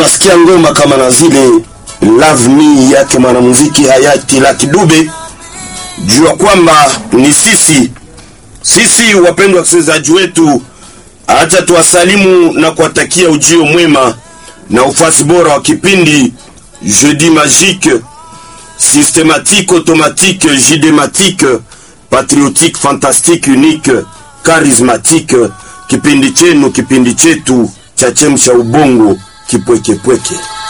unasikia ngoma kama na zile Love Me yake mwanamuziki hayati Lucky Dube, jua kwamba ni sisi sisi, wapendwa wasikilizaji wetu, acha tuwasalimu na kuwatakia ujio mwema na ufasi bora wa kipindi Jeudi Magique systématique, automatique, jidématique, patriotique, fantastique, unique, charismatique, kipindi chenu, kipindi chetu cha chemsha ubongo kipwekepweke.